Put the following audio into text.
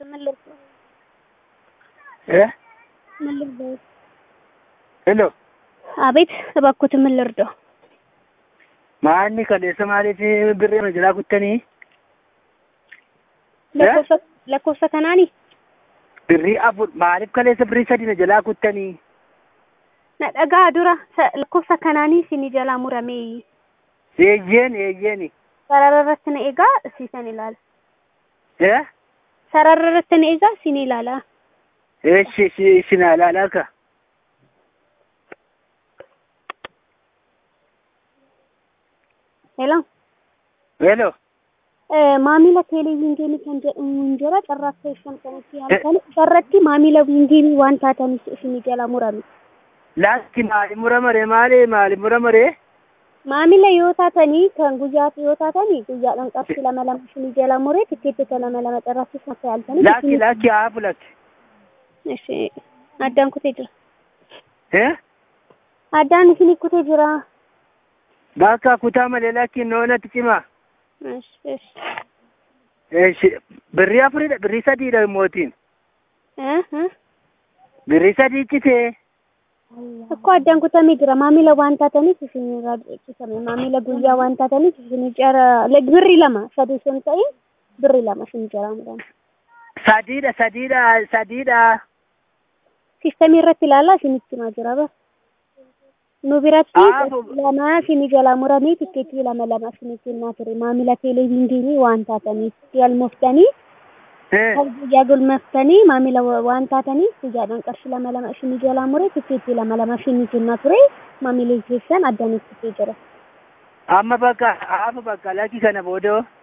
ምን ልርዳው? እ ምን ልርዳው? ሄሎ አቤት እባክዎት ምን ልርዳው? maanni kaleessa maaliif birrii kana jalaa kuttanii lakkoofsa lakkoofsa kanaani birrii afur maaliif kaleessa birrii sadi na jalaa kuttanii na dhagaa dura sa- lakkoofsa kanaanii isin jalaa muramee eeyyeen eeyyeen sarara irratti na eegaa siisan ilaala. ee Sarara irratti na eegaa isin ilaala. eeshi isin alaalaa ka Hello. hello maamila teeleviizyinii kan jedhamu hin jira carraa akka ibsan kanatti halkan isarratti maamila viingiinii waan taataniif isin jala murame. laatti maali muramare maali maali muramare Maamila yoo taatanii kan guyyaatti yoo taatanii guyyaadhaan qarshii lama lama isin jala muree tikkeettota lama lama carraasiif akka yaaltanii. laakki laakki haafu lakki Ishi addaan kutee jira. ee Addaan isin kutee jira. bakka kutaa malee lakki noonatti cimaa Ishi ishi. eeshi birrii afuridha birrii sadiidha mootiin Eh, eh. birrii sadii citee Akkoo addaan kutamee jira maamila waan taataniif isin irraa dhiyeessifame maamila guyyaa waan taataniif isin jara birri lama sadii sun ta'in birri lama isin jara murame. sadiidha sadiidha sadiidha Sistemii irratti ilaalaa isinitti himaa jira bara. Nu biratti Aafu. lama isin jala muramee tikkeettii lama lama isinitti himaa ture maamila teeleviizyinii waan taataniif galmooftanii ee kan guyyaa galmooftanii maamila wa- waan taataniif guyyaadhaan qarshii lama lama isin jala mure tikkeettii lama lama isinitti himaa ture maamila keessan addaan itti jira. amma bakka haafu bakka lakki kana boodoo